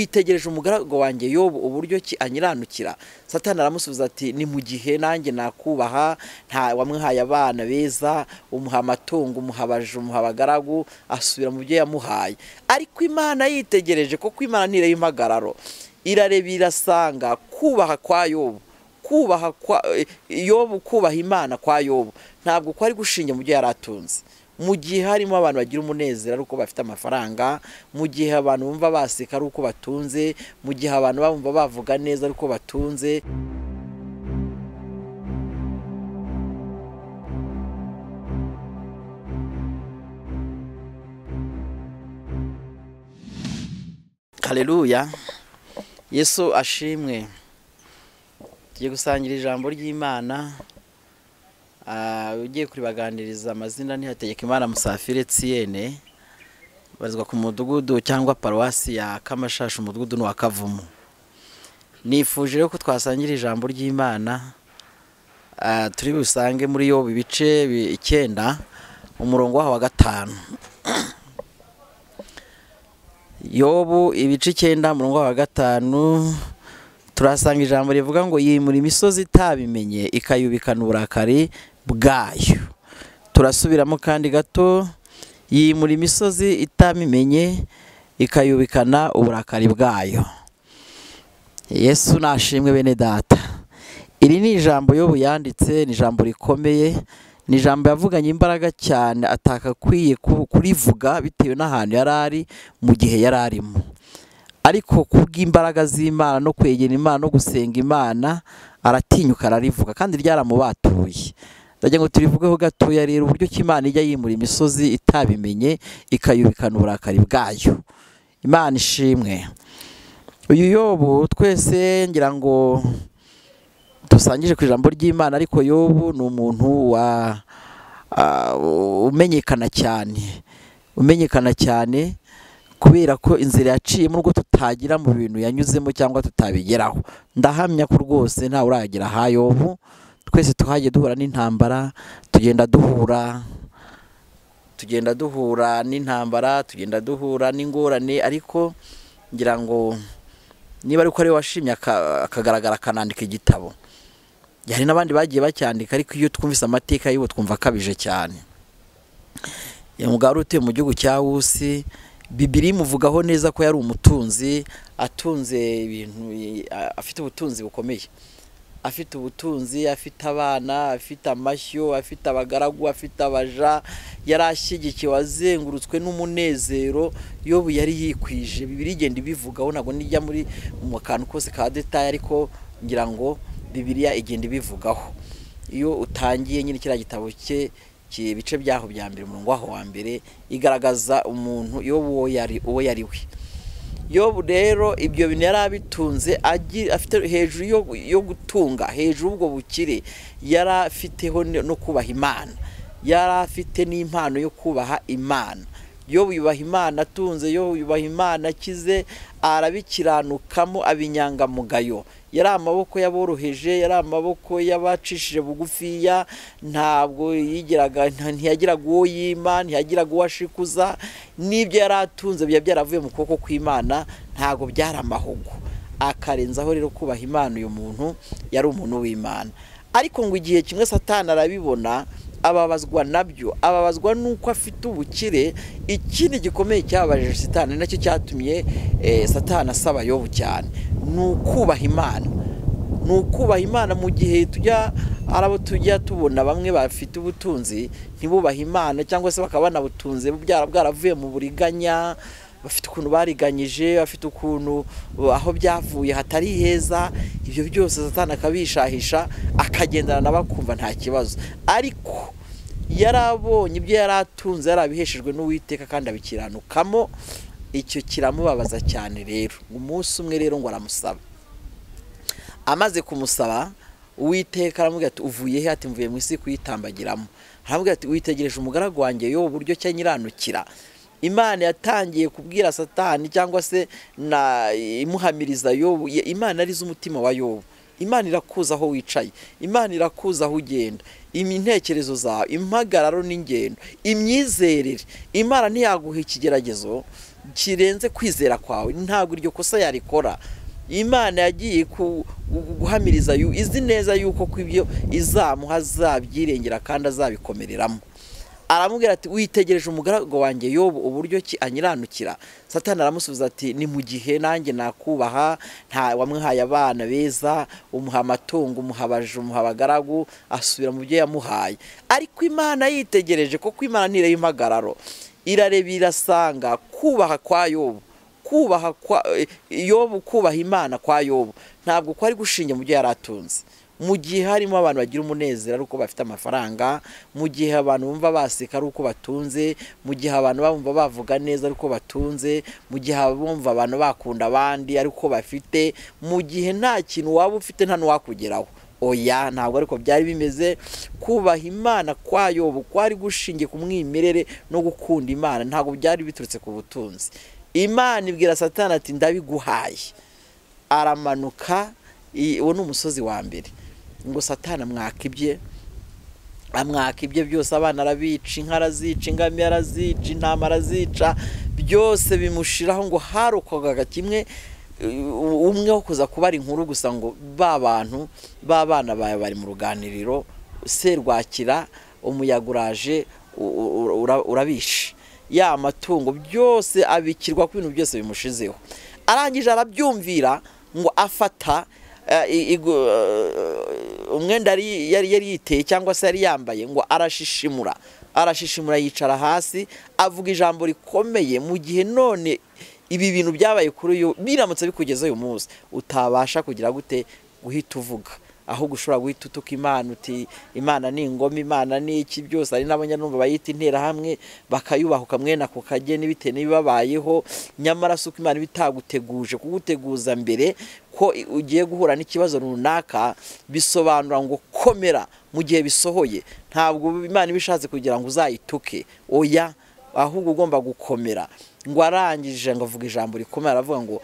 witegereje umugaragu wanjye yobu uburyo ki anyiranukira satani aramusubiza ati ni mu gihe nanjye nakubaha nta wamuhaye abana beza umuha amatungo umuha abaja umuha abagaragu asubira mu byo yamuhaye ariko imana yitegereje kuko imana ntireba impagararo irareba irasanga kubaha kwa yobu kubaha kwa yobu kubaha imana kwa yobu ntabwo ko ari gushinge mu byo yari atunze mu gihe harimo abantu bagira umunezero ari uko bafite amafaranga mu gihe abantu bumva baseka ari uko batunze mu gihe abantu bumva bavuga neza ari uko batunze kareruya yesu ashimwe tugiye gusangira ijambo ry'imana ugiye kuribaganiriza amazina ntihategeka imana musafire tsiyene barizwa ku mudugudu cyangwa paruwasi ya kamashashi umudugudu wa kavumu nifuje rero ko twasangira ijambo ry'imana turi busange muri yo ibice icyenda umurongo waho wa gatanu yobu ibice icyenda umurongo waho wa gatanu turasanga ijambo rivuga ngo yimura imisozi itabimenye ikayubikana uburakari bwayo turasubiramo kandi gato yimura imisozi itamimenye ikayubikana uburakari bwayo yesu nashimwe bene data iri ni ijambo yobu yanditse ni ijambo rikomeye ni ijambo yavuganye imbaraga cyane atakakwiye kurivuga bitewe n'ahantu yari ari mu gihe yari arimo ariko kubw'imbaraga z'imana no kwegera imana no gusenga imana aratinyuka ararivuga kandi ryaramubatuye ndagira ngo turivugeho gatoya rero uburyo ki imana ijya yimura imisozi itabimenye ikayubikana uburakari bwayo imana ishimwe uyu yobu twese ngira ngo dusangije ku ijambo ry'imana ariko yobu ni umuntu wa umenyekana cyane umenyekana cyane kubera ko inzira yaciyemo ubwo tutagira mu bintu yanyuzemo cyangwa tutabigeraho ndahamya ko rwose ntawe uragera hayobu twese tuhajya duhura n'intambara tugenda duhura tugenda duhura n'intambara tugenda duhura n'ingorane ariko ngira ngo niba ari uko ariwe washimye akagaragara akanandika igitabo hari n'abandi bagiye bacyandika ariko iyo twumvise amateka yiwe twumva akabije cyane mugabo utuye mu gihugu cya wusi bibiri imuvugaho neza ko yari umutunzi atunze ibintu afite ubutunzi bukomeye afite ubutunzi afite abana afite amashyo afite abagaragu afite abaja yari ashyigikiwe azengurutswe n'umunezero yobu yari yikwije bibiri igenda ibivugaho ntabwo nijya muri mu kantu kose ka detaye ariko ngira ngo bibiriya igenda ibivugaho iyo utangiye nyine kiriya gitabo cye ibice byaho bya mbere umurongo waho wa mbere igaragaza umuntu iyo uwo yari uwo yari we yobu rero ibyo bintu yari abitunze afite hejuru yo gutunga hejuru ubwo bukire yari afiteho no kubaha imana yari afite n'impano yo kubaha imana yobu yubaha imana atunze yobu yubaha imana akize arabikiranukamo abinyangamugayo yari amaboko yaboroheje yari amaboko y'abacishije bugufiya ntabwo yigiraga ntiyagiraga uwo yima ntiyagiraga uwo ashikuza n'ibyo yari atunze biba byaravuye mu kuboko kw'imana ntabwo byari amahugu akarenzaho rero kubaha imana uyu muntu yari umuntu w'imana ariko ngo igihe kimwe satana arabibona ababazwa nabyo ababazwa n'uko afite ubukire ikindi gikomeye cyababaje satani nacyo cyatumye satana asaba yobu cyane ni ukubaha imana ni ukubaha imana mu gihe tujya arabo tujya tubona bamwe bafite ubutunzi ntibubahe imana cyangwa se bakaba banabutunze bwaravuye mu buriganya bafite ukuntu bariganyije bafite ukuntu aho byavuye hatari heza ibyo byose satana akabishahisha akagendana nabo akumva nta kibazo ariko yari abonye ibyo yari atunze yari abiheshejwe n'uwiteka kandi abikiranukamo icyo kiramubabaza cyane rero umunsi umwe rero ngo aramusaba amaze kumusaba uwiteka aramubwira ati uvuye he ati mvuye mu isi kuyitambagiramo aramubwira ati witegereje umugaragu wanjye yo uburyo cya nyiranukira imana yatangiye kubwira satani cyangwa se na imuhamiriza yobu imana arizo umutima wa yobu imana irakuza aho wicaye imana irakuza aho ugenda intekerezo zawe impagararo n'ingendo imyizerere imana ntiyaguha ikigeragezo kirenze kwizera kwawe ntabwo iryo kosa yarikora imana yagiye guhamiriza izi neza yuko ku ibyo izamuha azabyirengera kandi azabikomereramo aramubwira ati witegereje umugaragu wanjye yobu uburyo ki anyiranukira satani aramusubiza ati ni mu gihe nanjye nakubaha nta wamwihaye abana beza umuha amatungo umuha abaje umuha abagaragu asubira mu byo yamuhaye ariko imana yitegereje kuko imana ntireba impagararo irareba irasanga kubaha kwa yobu kubaha kwa yobu kubaha imana kwa yobu ntabwo ko ari gushinge mu byo yari atunze mu gihe harimo abantu bagira umunezero ari uko bafite amafaranga mu gihe abantu bumva baseka ari uko batunze mu gihe abantu bumva bavuga neza ari uko batunze mu gihe bumva abantu bakunda abandi ari uko bafite mu gihe nta kintu waba ufite nta n'uwakugeraho oya ntabwo ariko byari bimeze kubaha imana kwa yobu kwari gushingiye ku mwimerere no gukunda imana ntabwo byari biturutse ku butunzi imana ibwira satani ati ndabiguhaye aramanuka uwo ni umusozi wa mbere ngo satana amwaka ibye amwaka ibye byose abana arabica inka arazica ingamiya arazica intama arazica byose bimushiraho ngo harokogaga kimwe umwe wo kuza kubara inkuru gusa ngo ba bantu ba bana bawe bari mu ruganiriro serwakira umuyaga uraje urabishe ya matungo byose abikirwa ku bintu byose bimushizeho arangije arabyumvira ngo afata umwenda yari yiteye cyangwa se yari yambaye ngo arashishimura arashishimura yicara hasi avuga ijambo rikomeye mu gihe none ibi bintu byabaye kuri uyu biramutse bikugeze uyu munsi utabasha kugira gute guhita uvuga ahubwo ushobora guhita utuka imana uti imana ni ingoma imana ni iki byose hari n'abanyanumva bayita interahamwe bakayubaha ukamwena ku kageni bitewe n'ibibabayeho nyamara si uko imana iba itaguteguje kuguteguza mbere ko ugiye guhura n'ikibazo runaka bisobanura ngo komera mu gihe bisohoye ntabwo imana iba ishatse kugira ngo uzayituke oya ahubwo ugomba gukomera ngo arangije ngo avuga ijambo rikomeye aravuga ngo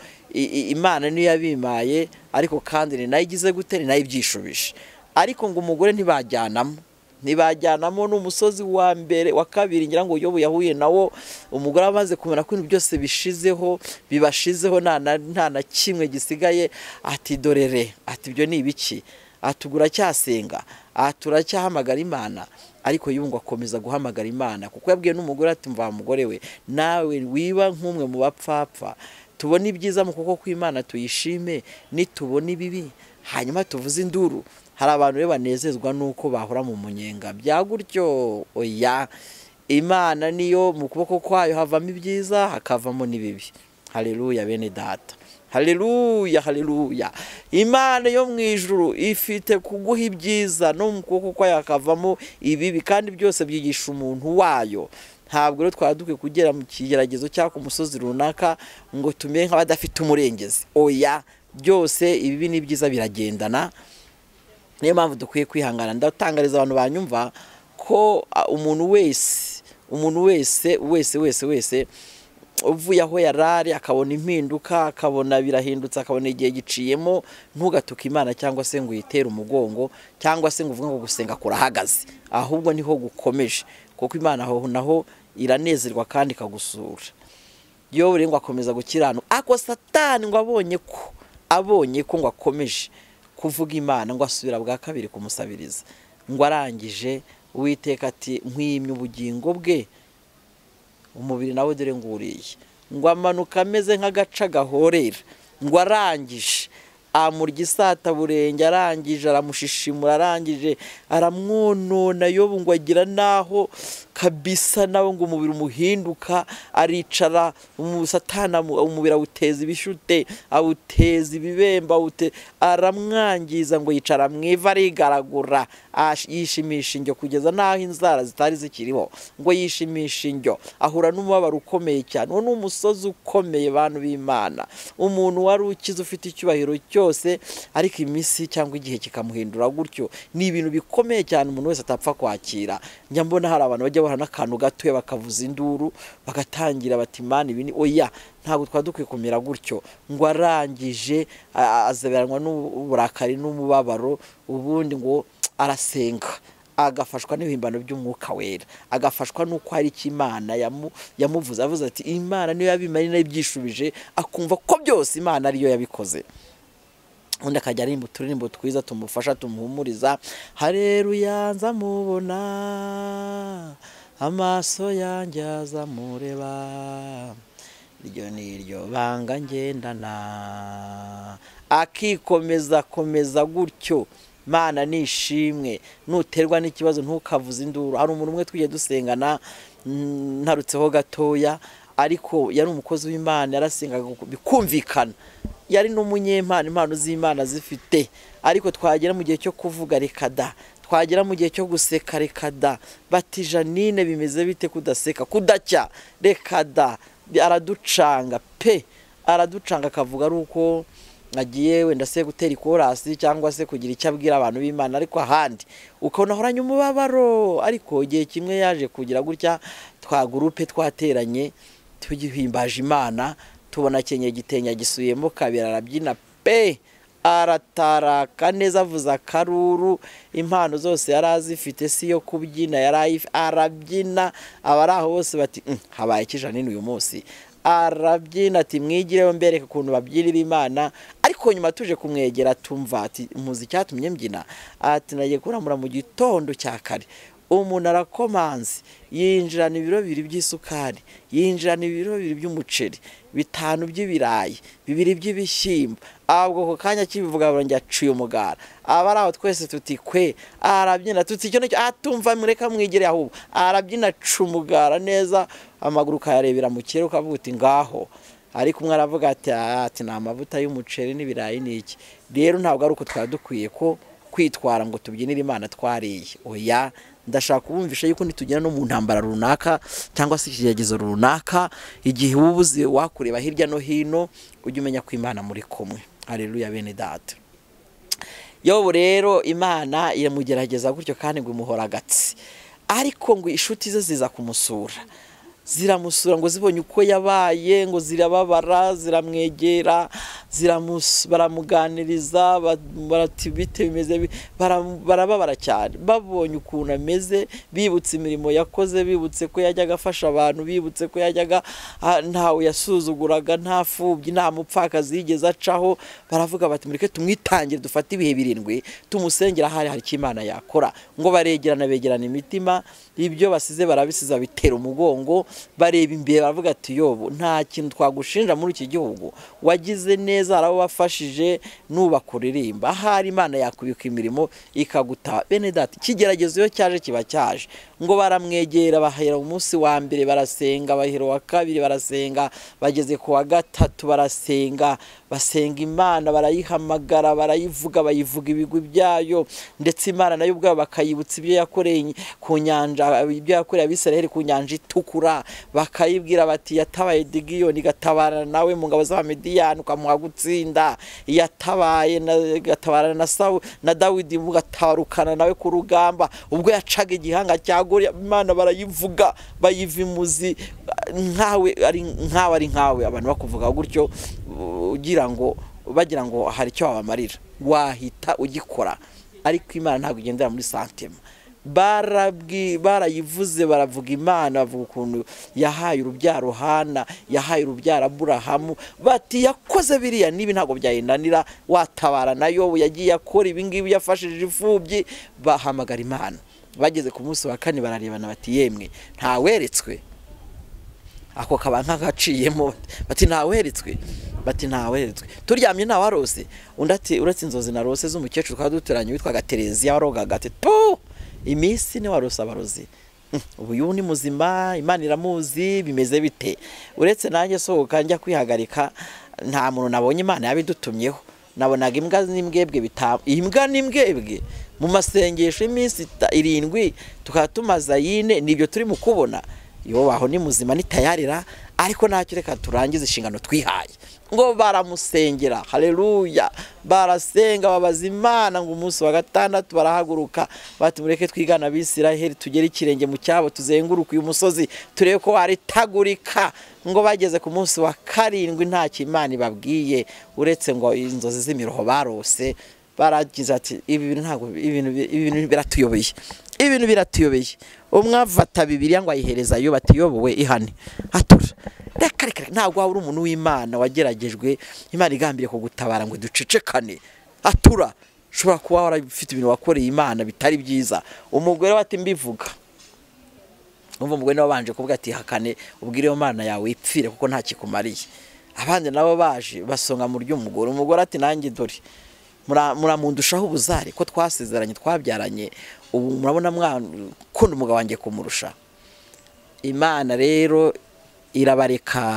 imana niyo yabimaye ariko kandi ni nayo igize gute ni nayo ibyishubije ariko ngo umugore ntibajyanamo ntibajyanamo n'umusozi wa mbere wa kabiri ngira ngo uyoboye yahuye nawo umugore amaze kumenya ko ibintu byose bishizeho bibashizeho nta na kimwe gisigaye ati dorere ati ibyo ni ibiki ati uracyasenga ati uracyahamagara imana ariko yumva akomeza guhamagara imana kuko yabwiye n'umugore ati mva mugore we nawe wiba nk'umwe mu bapfapfa tubona ibyiza mu kuboko kw'imana tuyishime nitubona ibibi hanyuma tuvuze induru hari abantu rero banezezwa n'uko bahora mu munyenga bya gutyo oya imana niyo mu kuboko kwayo havamo ibyiza hakavamo n'ibibi hareruya bene data hareruya hareruya imana yo mu ijuru ifite kuguha ibyiza no mu kuboko kwayo hakavamo ibibi kandi byose byigisha umuntu wayo ntabwo rero twaba dukwiye kugera mu kigeragezo cyangwa ku musozi runaka ngo tumere nk'abadafite umurengezi oya byose ibibi n'ibyiza biragendana niyo mpamvu dukwiye kwihangana ndatangariza abantu banyumva ko umuntu wese umuntu wese wese wese wese uvuye aho yarari akabona impinduka akabona birahindutse akabona igihe giciyemo ntugatuke imana cyangwa se ngo uyitere umugongo cyangwa se ngo uvuge ngo gusenga kurahagaze ahubwo niho gukomeje kuko imana aho naho iranezerwa kandi ikagusura iyo buri ngo akomeza gukiranuka ako satani ngo abonye ko abonye ko ngo akomeje kuvuga imana ngo asubira bwa kabiri kumusabiriza ngo arangije uwiteka ati nkwimye ubugingo bwe umubiri nawe dore nguriye ngo amanuka ameze nk'agaca gahorera ngo arangije amurya isataburenge arangije aramushishimura arangije aramwonona yobu ngo agira n'aho kabisa nawe ngo umubiri umuhinduka aricara umusatana umubiri awuteza ibishute awuteza ibibemba aramwangiza ngo yicara mu ivu arigaragura yishimisha indyo kugeza n'aho inzara zitari zikiriho ngo yishimisha indyo ahura n'umubabaro ukomeye cyane uwo ni umusozi ukomeye bantu b'imana umuntu wari ukize ufite icyubahiro cyo ariko iminsi cyangwa igihe kikamuhindura gutyo ni ibintu bikomeye cyane umuntu wese atapfa kwakira njya mbona hari abantu bajya bahana n'akantu gatoya bakavuza induru bagatangira batimana ibintu oya ntabwo twaba dukwiye kumera gutyo ngo arangije azaberanwa n'uburakari n'umubabaro ubundi ngo arasenga agafashwa n'ibihimbano by'umwuka wera agafashwa n'uko hari icyo imana yamu- yamuvuze avuze ati imana niyo yabimarira nayo ibyishubije akumva ko byose imana ariyo yabikoze undi akajya arimba uturirimbo twiza tumufasha tumuhumuriza hareruya nzamubona amaso yanjye azamureba iryo ni iryo banga ngendana akikomeza akomeza gutyo mana nishimwe nuterwa n'ikibazo ntukavuze induru hari umuntu umwe tujya dusengana mm, ntarutseho gatoya ariko yari umukozi w'imana yarasengaga bikumvikana yari n'umunyempano impano z'imana zifite ariko twagera mu gihe cyo kuvuga reka da twagera mu gihe cyo guseka reka da bati janine bimeze bite kudaseka kudacya reka da araducanga pe araducanga akavuga ari uko agiye wenda se gutera ikorasi cyangwa se kugira icyo abwira abantu b'imana ariko ahandi ukabona ahoranye umubabaro ariko igihe kimwe yaje kugira gutya twa gurupe twateranye tugihimbaje imana tubona akenyeye igitenge agisubiyemo kabiri arabyina pe arataraka neza avuze akaruru impano zose yari azifite si yo kubyina yari ayifi- arabyina abari aho bose bati "Mm, habaye ikijanini uyu munsi arabyina ati mwigireho mbereka ukuntu babyinira imana ariko nyuma tuje kumwegera tumva ati muzi icyatumye mbyina ati nagiye kuramura mu gitondo cya kare umuntu arakomanze yinjirana ibiro bibiri by'isukari yinjirana ibiro bibiri by'umuceri bitanu by'ibirayi bibiri by'ibishyimbo ahubwo ako kanya kibivuga ngo aciye umugara aba ari aho twese tuti kwe arabyina tuti icyo nicyo atumva mureka mwigire ahubwo arabyina aca umugara neza amaguru ukayarebera mu kirere ukavuga uti ngaho ariko umwe aravuga ati ati ni amavuta y'umuceri n'ibirayi ni iki rero ntabwo ari uko twari dukwiye ko kwitwara ngo tubyinire imana twariye oya ndashaka kubumvisha yuko nitugera no mu ntambara runaka cyangwa se ikigeragezo runaka igihe uba ubuze wakureba hirya no hino ujye umenya ko imana muri kumwe hareruya bene data yobu rero imana iramugerageza gutyo kandi ngo imuhora agatsi ariko ngo inshuti ze ziza kumusura ziramusura ngo zibonye uko yabaye ngo zirababara ziramwegera ziramus- baramuganiriza ba- barati bite bimeze bi-" bara- barababara cyane babonye ukuntu ameze bibutse imirimo yakoze bibutse ko yajyaga afasha abantu bibutse ko yajyaga ah, ntawe yasuzuguraga nta fubyi nta mupfakazi yigeze acaho baravuga bati mureke tumwitangire dufate ibihe birindwi tumusengera ahari hari icyo imana yakora ngo baregerana begerana imitima ibyo basize barabisiza bitera umugongo bareba imbere baravuga ati yobu nta kintu twagushinja muri iki gihugu wagize neza hari abo wafashije n'ubaka uririmba ahari imana yakubika imirimo ikaguta bene data ikigeragezo iyo cyaje kiba cyaje ngo baramwegera bahera umunsi wa mbere barasenga bahera uwa kabiri barasenga bageze ku wa gatatu barasenga basenga imana barayihamagara barayivuga bayivuga ibigwi byayo ndetse imana nayo ubwayo bakayibutsa ibyo yakoreye ku nyanja ibyo yakoreye abisiraheli ku nyanja itukura bakayibwira bati yatabaye digiyoni igatabarana nawe mu ngabo z'abamediyani ukamuha gutsinda yatabaye na- igatabarana na sawu na dawidi mugatabarukana nawe ku rugamba ubwo yacaga igihanga cya goriya imana barayivuga bayiva imuzi nkawe ari nkawe ari nkawe abantu bakuvuga gutyo ugira ngo bagira ngo hari icyo wabamarira wahita ugikora ariko imana ntabwo igendera muri santema barabwi barayivuze baravuga imana bavuga ukuntu yahaye urubyaro hana yahaye urubyaro aburahamu bati yakoze biriya n'ibi ntabwo byayinanira watabara nayo yagiye akora ibingibi yafashije imfubyi bahamagara imana bageze ku munsi wa kane bararebana bati yemwe ntaweretswe ako kaba nk'agaciyemo bati ntaweretswe bati ntaweretswe turyamye ntawarose undi ati uretse inzozi narose z'umukecuru twari duturanye witwaga tereziya warogaga ati tu iminsi ni warose abarozi Mm, ubu yubu ni muzima imana iramuzi bimeze bite uretse nanjye sohoka njya kwihagarika nta muntu nabonye imana yabidutumyeho nabonaga imbwa n'imbwebwe bita imbwa n'imbwebwe mu masengesho y'iminsi ita- irindwi tukaba tumaze yine nibyo turi mu kubona yobaho ni muzima nitayarira ariko ntacyo reka turangize inshingano twihaye ngo baramusengera haleluya barasenga babaza imana ngo umunsi wa gatandatu barahaguruka bati mureke twigana abisiraheli tugere ikirenge mu cyabo tuzenguruke uyu musozi turebe ko waritagurika ngo bageze ku munsi wa karindwi ntacyo imana ibabwiye uretse ngo inzozi z'imiroho barose baragize ati ibi bintu ntabwo ibi bintu ibi bintu biratuyobeye ibintu biratuyobeye umwe avata bibiriya ngo ayihereza yo batiyobowe ihane atura reka reka reka, ntabwo waba uri umuntu w'imana wageragejwe imana igambiriye kugutabara ngo ducecekane atura ushobora kuba warafite ibintu wakoreye imana bitari byiza umugore we ati mbivuga umva umugore nawe wabanje kuvuga ati hakane ubwire iyo mana yawe ipfire kuko nta kikumariye abandi nabo baje basonga mu ry'umugore umugore ati nanjye dore mura- muramundushaho ubuzare ko twasezeranye twabyaranye ubu murabona mwakunda umugabo wanjye kumurusha imana rero irabareka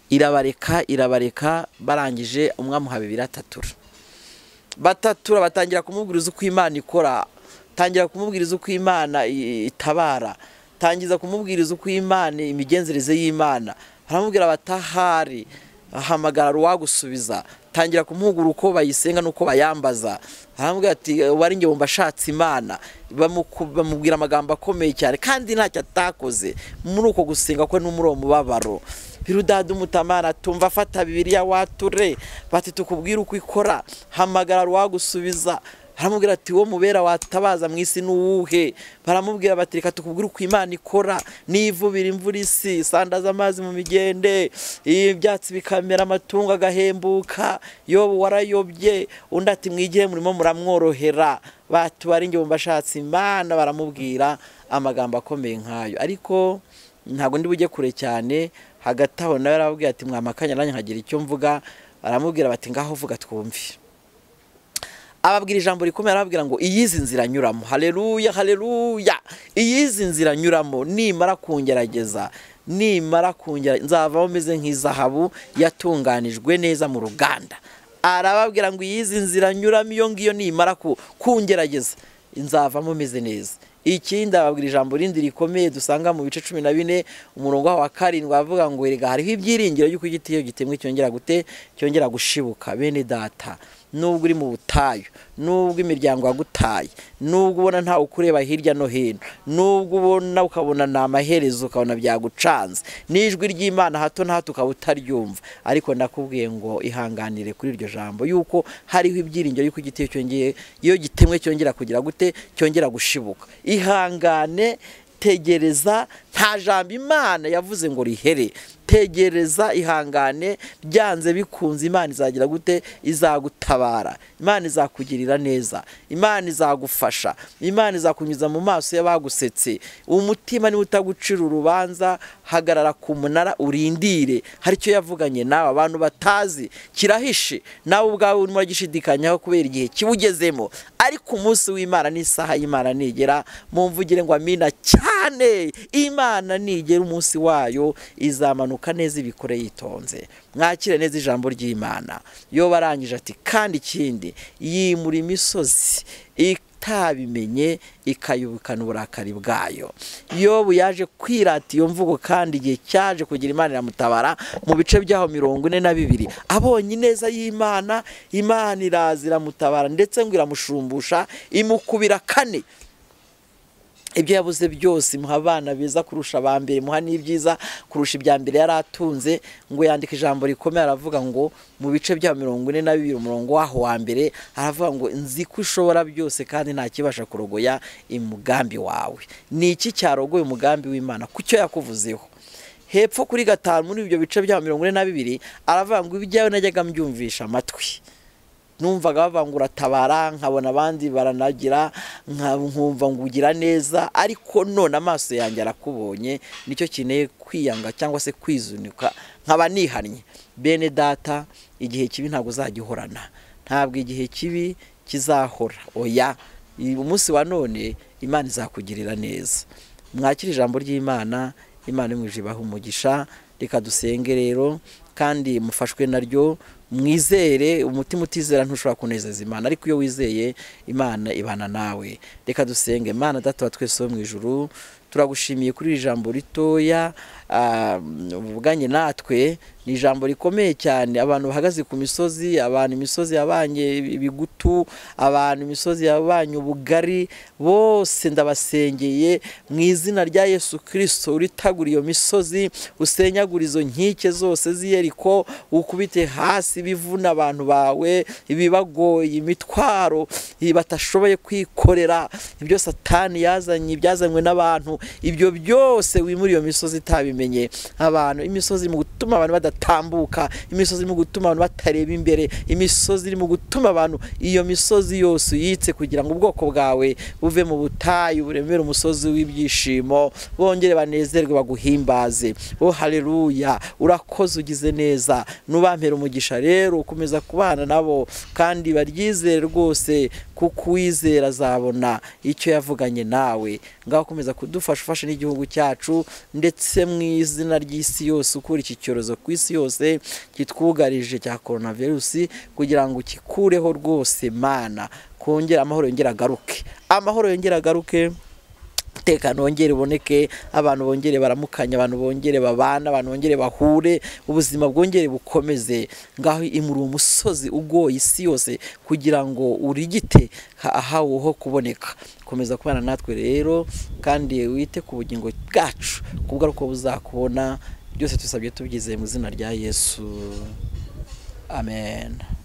irabareka irabareka barangije umwe amuha bibiri atatura batatura batangira kumubwiriza uko imana ikora tangira kumubwiriza uko imana i- itabara tangiza kumubwiriza uko imana imigenzereze y'imana baramubwira batahari ahamagara uwagusubiza tangira kumuhugura uko bayisenga n'uko bayambaza baramubwira ati wari nge wumva ashatse imana bamuku- bamubwira amagambo akomeye cyane kandi ntacyo atakoze muri uko gusenga kwe no muri uwo mubabaro birudada umutamana tumva afata bibiriya wature bati tukubwire uko ikora hamagara uwagusubiza baramubwira ati wo mubera watabaza mu isi n'uwuhe baramubwira bati reka tukubwire uko imana ikora nivubira imvura isi isandaza amazi mu migende ibyatsi bikamera amatungo agahembuka yobu warayobye undi ati mwigire murimo muramworohera batubara inge mbashatse imana baramubwira amagambo akomeye nk'ayo ariko ntabwo ndi bujye kure cyane hagati aho nawe arababwira ati mwamakanya nanjye nkagira icyo mvuga baramubwira bati ngaho vuga twumve ababwira ijambo rikomeye arababwira ngo iyizi nzira anyuramo hareruya hareruya iyizi nzira anyuramo nimara kungerageza nimara kungerageza nzavaho meze nk'izahabu yatunganijwe neza mu ruganda arababwira ngo iyizi nzira anyuramo iyo ngiyo nimara ku- kungerageza nzavamo meze neza ikindi ababwira ijambo rindi rikomeye dusanga mu bice cumi na bine umurongo waho wa karindwi avuga ngo erega hariho ibyiringiro y'uko igiti iyo gitemwe cyongera gute cyongera gushibuka bene data nubwo uri mu butayu nubwo imiryango yagutaye nubwo ubona ntawe ukureba hirya no hino nubwo ubona ukabona ni amaherezo ukabona byagucanze n'ijwi ry'imana hato na hato ukaba utaryumva ariko ndakubwiye ngo ihanganire kuri iryo jambo yuko hariho ibyiringiro y'uko igiti iyo cyongeye iyo gitemwe cyongera kugira gute cyongera gushibuka ihangane tegereza nta jambo imana yavuze ngo rihere tegereza ihangane byanze bikunze imana izagira gute izagutabara imana izakugirira neza imana izagufasha imana izakunyuza mu maso y'abagusetse umutima niba utagucira urubanza hagarara ku munara urindire hari icyo yavuganye nawe abantu batazi kirahishe nawe ubwawe urimo uragishidikanyaho kubera igihe kiwugezemo ariko umunsi w'imana n'isaha y'imana nigera mvugire ngo amina cyane imana nigera umunsi wayo izamanuka neza ibikore yitonze mwakire neza ijambo ry'imana yo barangije ati kandi ikindi yimura imisozi itabimenye ikayubukana uburakari bwayo yobu yaje kwirata iyo mvugo kandi igihe cyaje kugira imana iramutabara mu bice byaho mirongo ine na bibiri abonye ineza y'imana imana iraza iramutabara ndetse ngo iramushumbusha imukubira kane ibyo yabuze byose muha abana beza kurusha aba mbere muha n'ibyiza kurusha ibya mbere yari atunze ngo yandika ijambo rikomeye aravuga ngo mu bice bya mirongo ine na bibiri umurongo waho wa mbere aravuga ngo nzi ko ushobora byose kandi nta kibasha kurogoya umugambi wawe ni iki cyarogoye umugambi w'imana ku cyo yakuvuzeho hepfo kuri gatanu muri ibyo bice bya mirongo ine na bibiri aravuga ngo ibyawe najyaga mbyumvisha amatwi numvaga bavangura tabara nkabona abandi baranagira nka- nkumva ngo ugira neza ariko none amaso yanjye arakubonye nicyo kineye kwiyanga cyangwa se kwizunika nkaba nihannye bene data igihe kibi ntabwo uzagihorana ntabwo igihe kibi kizahora oya i- umunsi wa none imana izakugirira neza mwakire ijambo ry'imana imana imwije ibaha umugisha reka dusenge rero kandi mufashwe naryo mwizere umutima utizera ntushobora kunezeza imana ariko iyo wizeye imana ibana nawe reka dusenge imana data wa twese wo mu ijuru turagushimiye kuri iri jambo ritoya ah, uvuganye natwe ni ijambo rikomeye cyane abantu bahagaze ku misozi abantu imisozi yabanye ibigutu abantu imisozi yabanye ubugari bose ndabasengeye mu izina rya yesu kirisito uritagura iyo misozi usenyagura izo nkike zose z'iyeriko ukubite hasi ibivuna abantu bawe ibibagoye imitwaro batashoboye kwikorera ibyo satani yazanye ibyazanywe n'abantu ibyo byose wimura iyo misozi itabimenye abantu imisozi mu gutuma abantu badatambuka imisozi irimo gutuma abantu batareba imbere imisozi irimo gutuma abantu iyo misozi yose uyitse kugira ngo ubwoko bwawe buve mu butayu buremere umusozi w'ibyishimo bongere banezerwe baguhimbaze oh haleluya urakoze ugize neza nubampera umugisha rero ukomeza kubana nabo kandi baryizere rwose kuko uwizera azabona icyo yavuganye nawe ngaho ukomeza kudufasha ufashe n'igihugu cyacu ndetse mu izina ry'isi yose ukura iki cyorezo ku isi yose kitwugarije cya korona virusi kugira ngo ukikureho rwose mana kongera amahoro yongera agaruke amahoro yongera agaruke umutekano wongere uboneke abantu bongere baramukanye abantu bongere babana abantu bongere bahure ubuzima bwongere bukomeze ngaho imuri umusozi ugoye isi yose kugira ngo urigite ahaweho kuboneka komeza kubana natwe rero kandi wite ku bugingo bwacu kubwo uko buzakubona byose tubisabye tubyize mu izina rya yesu amen